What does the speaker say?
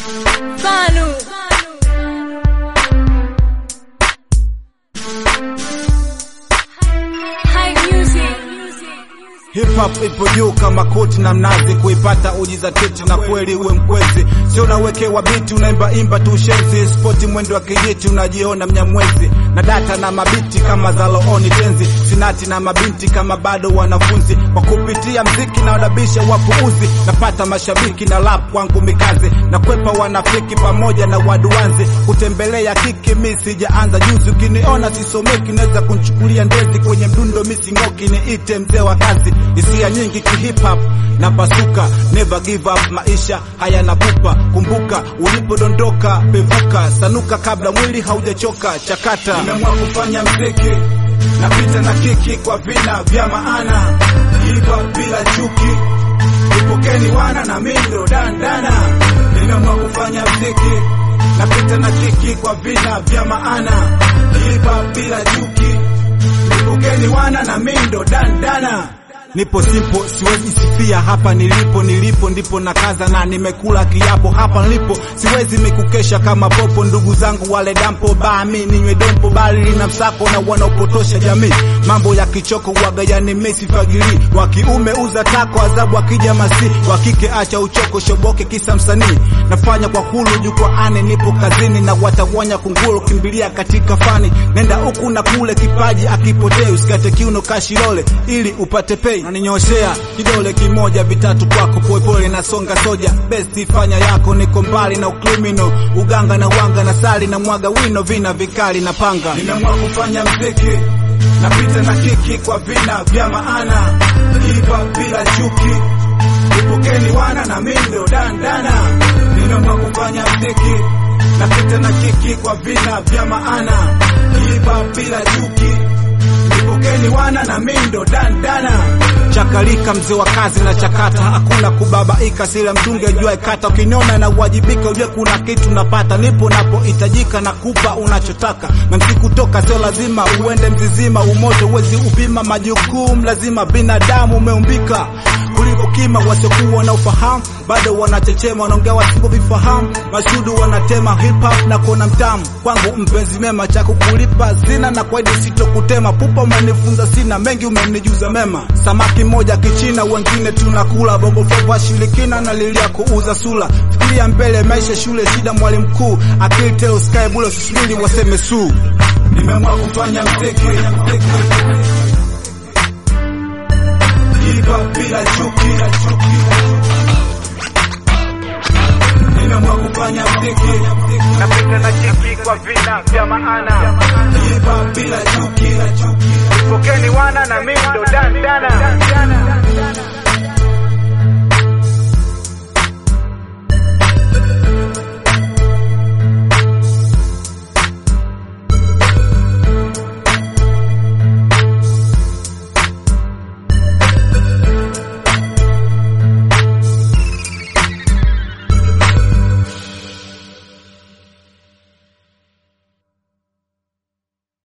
Fanu. High music. Hip hop ipo juu kama koti na mnazi, kuipata ujizatiti na kweli uwe mkwezi, sio unawekewa biti unaimba imba tu shenzi, spoti mwendo wa kijiti unajiona mnyamwezi, na data na mabiti kama za looni tenzi, sinati na mabinti kama bado wanafunzi, kwa kupitia mziki na wadabisha wapuuzi, napata mashabiki na lap kwangu mikazi, na kwepa wanafiki pamoja na waduanzi, kutembelea kiki mi sijaanza juzi, ukiniona sisomeki naweza kunchukulia ndezi, kwenye mdundo mi sing'oki, niite mzee wa kazi hisia nyingi kihip hop na pasuka, never give up, maisha hayana pupa. Kumbuka ulipodondoka, pevuka, sanuka kabla mwili haujachoka. Chakata, nimeamua kufanya mziki, napita na kiki kwa vina vya maana, hip hop bila chuki, ipokeni wana na mindo dandana. Nimeamua kufanya mziki, napita na kiki kwa vina vya maana, hip hop bila chuki, ipokeni wana na mindo dandana. Nipo simpo, siwezi sifia hapa nilipo, nilipo ndipo na kaza na nimekula kiapo hapa nilipo, siwezi mikukesha kama popo. Ndugu zangu wale dampo bami ninywe dompo, bali lina msako na wanaopotosha jamii. Mambo ya kichoko waga yani mesi fagili, wa kiume uza tako adhabu akija masi, wa kike acha uchoko shoboke kisa msanii. Nafanya kwa hulu jukwaani, nipo kazini na watawanya kunguru, kimbilia katika fani, nenda huku na kule, kipaji akipotee, usikate kiuno kashilole ili upate pay naninyoshea kidole kimoja vitatu kwako polepole na songa soja besti fanya yako niko mbali na ukrimino uganga na wanga na sali na mwaga wino vina vikali na panga nimeamua kufanya mziki napita na kiki kwa vina vya maana iva bila chuki ipokeni wana na mindo dandana nimeamua kufanya mziki napita na kiki kwa vina vya maana iva bila chuki ipokeni wana na mindo dandana chakalika mzee wa kazi na chakata hakuna kubabaika sila mtunge jua kata ukiniona na uwajibika ujue kuna kitu napata nipo napohitajika na kupa unachotaka na msikutoka sio lazima uende mzizima umoto uwezi upima majukumu lazima binadamu umeumbika kuliko kima wasiokuwa na ufahamu bado wanachechema wanaongea wasivyovifahamu mashudu wanatema hip hop na kuona mtamu kwangu mpenzi mema cha kukulipa zina na kwaidi sitokutema pupa umenifunza sina mengi umenijuza mema samaki moja kichina wengine tunakula bongo flava shirikina na lilia kuuza sula fikiria mbele maisha shule shida mwalimu mkuu akili telo sky bule susubiri waseme su nimeamua kufanya mziki Iva bila chuki Nimeamua kufanya mziki Napita na chiki kwa vina vya maana Iva bila chuki